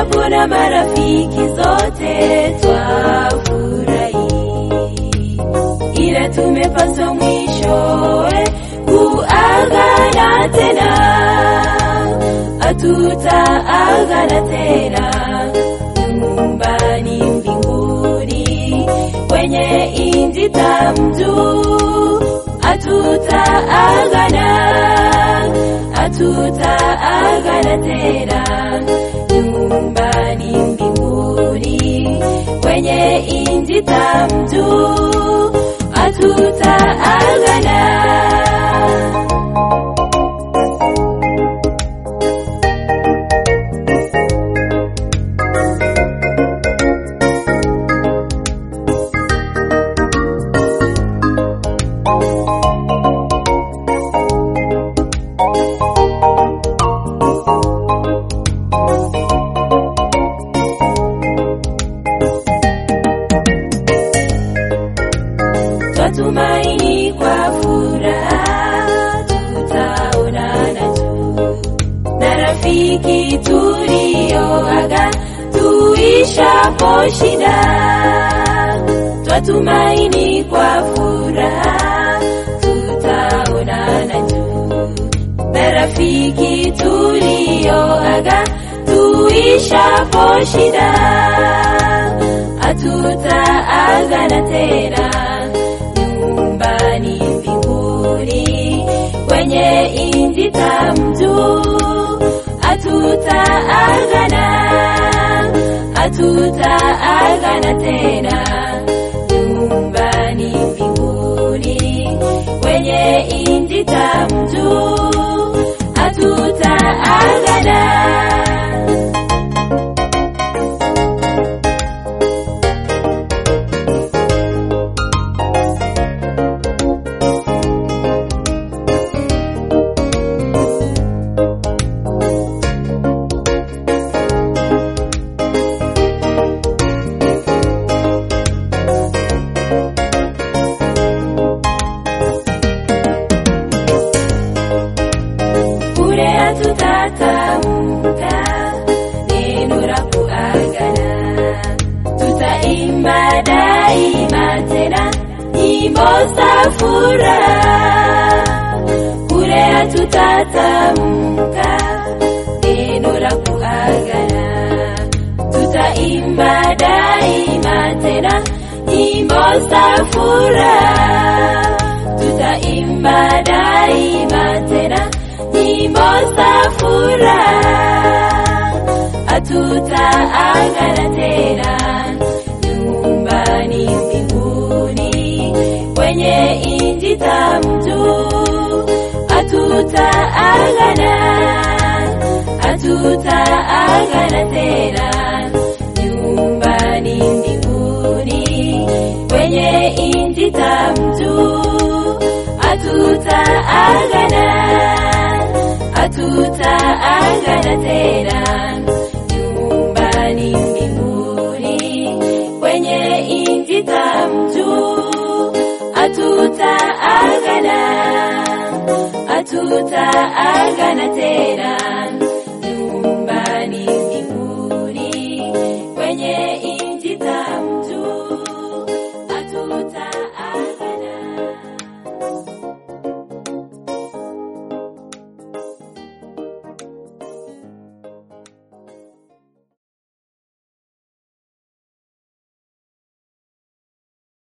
japo na marafiki zote twafurahi, ila tumepaswa mwishowe kuagana tena, hatutaagana tena nyumbani mbinguni kwenye inji tamtu, hatutaagana hatutaagana tena nyumbani mbinguni kwenye inji tamtu, hatutaagana. Twatumaini kwa furaha tutaonana tu na rafiki tulioaga tuishapo shida. Twatumaini kwa furaha tutaonana tu na rafiki tulioaga tuishapo shida, hatutaagana tena nyumbani mbinguni kwenye inji tamtu, hatutaagana hatutaagana tena nyumbani mbinguni kwenye inji tamtu, hatutaagana. kule hatutatamka neno la kuagana, tutaimba daima tena nyimbo za furaha. Kule hatutatamka neno la kuagana, tutaimba daima tena nyimbo za furaha, tutaimba daima tena nyimbo za furaha, hatutaagana tena nyumbani mbinguni kwenye inji tamtu, hatutaagana hatutaagana tena nyumbani mbinguni kwenye inji tamtu, hatutaagana hatutaagana tena nyumbani mbinguni kwenye inji tamtu, hatutaagana hatutaagana tena